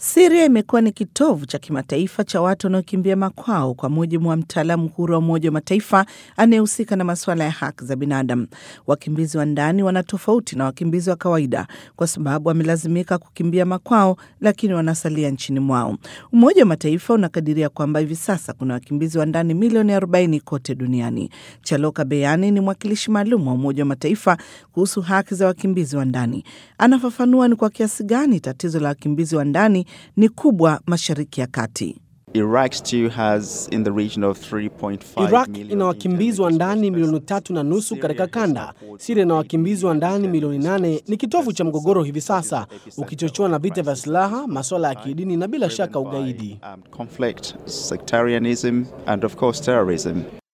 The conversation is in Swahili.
Siria imekuwa ni kitovu cha kimataifa cha watu wanaokimbia makwao, kwa mujibu wa mtaalamu huru wa Umoja wa Mataifa anayehusika na masuala ya haki za binadamu. Wakimbizi wa ndani wana tofauti na wakimbizi wa kawaida kwa sababu wamelazimika kukimbia makwao, lakini wanasalia nchini mwao. Umoja wa Mataifa unakadiria kwamba hivi sasa kuna wakimbizi wa ndani milioni 40 kote duniani. Chaloka Beyani ni mwakilishi maalum wa Umoja wa Mataifa kuhusu haki za wakimbizi wa ndani. Anafafanua ni kwa kiasi gani tatizo la wakimbizi wa ndani ni kubwa Mashariki ya Kati. Iraq still has in the region of 3.5 Iraq million ina wakimbizi wa ndani internally milioni displaced tatu na nusu persons. katika Syria has kanda. supported Siria ina wakimbizi wa million ndani milioni nane. Ni kitovu cha mgogoro hivi sasa, epicenter ukichochewa na vita vya crisis silaha, masuala ya kidini na bila driven shaka by, ugaidi. um, conflict, sectarianism and of course terrorism.